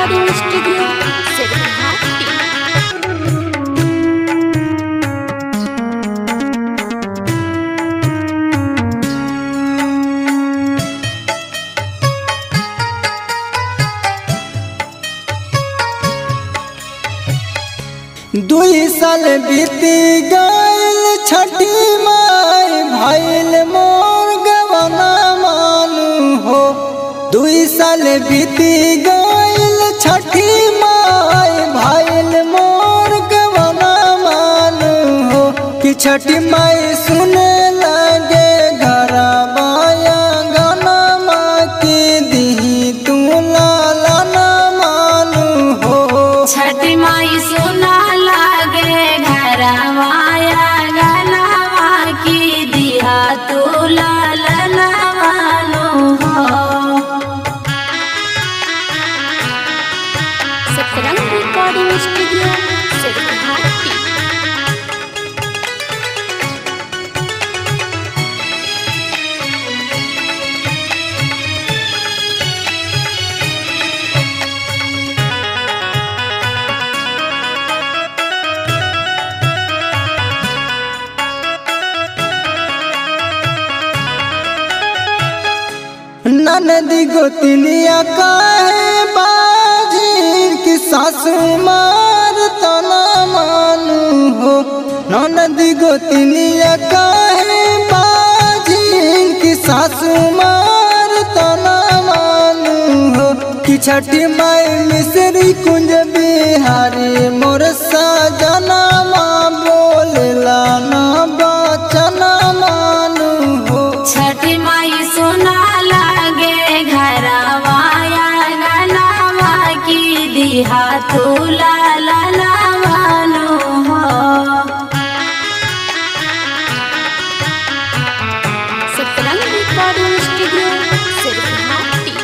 recording studio सिरहाटी दुई साल बीती गईल छठी माई भइल मोर गवना मानू हो दुई साल बीती गईल छठी माई भइल मोर गवना मानू हो कि छठी माई सुने लगे घर बाया गाना माँ की दी तू लाला ना मानू हो छठी माई सुना लागे घरवाया गनवा की दिया तू लालनवानु हो सतरंग रिकॉर्डिंग स्टूडियो सिरहाटी ननदी गोतनिया काहे बाजीर की सासू मार तना मानू हो ननदी गोतनिया काहे बाजीर की सासू मार तना मानू हो कि छठी माई मिश्री कुंज बिहारी मोर सजना माँ बोलला ना बचना मानू हो छठी माई सुना लागे घरवाया गनवा की दिहा तू लालनवानु हो सतरंग रिकॉर्डिंग स्टूडियो सिरहाटी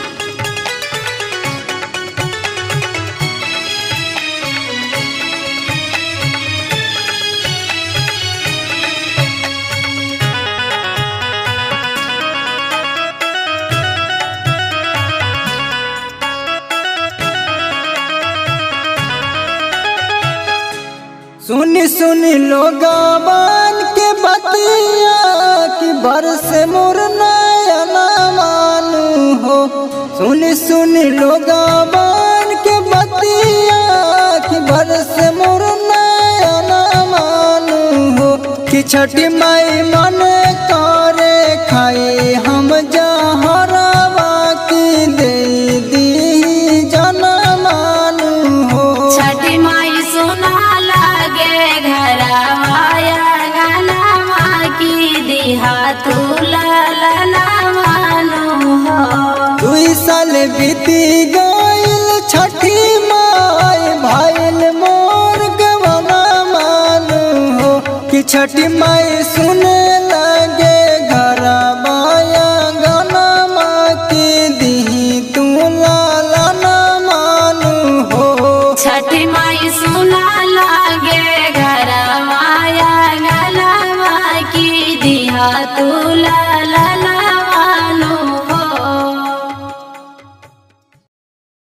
सुनी सुनी लोगावन के बतिया कि बरस मोर नयना मानू हो सुनी सुनी लोगावन के बतिया कि बरस मोर नयना मानू हो कि छठी माई मन करे खाई हम जहरवा की दे दी जना मानू हो छठी माई सुना लागे घरवाया गनवा की दिहा तू लालनवानु हो दुई साल बीती गईल छठी माई भइल मोर गवना मानू हो कि छठी माई सुने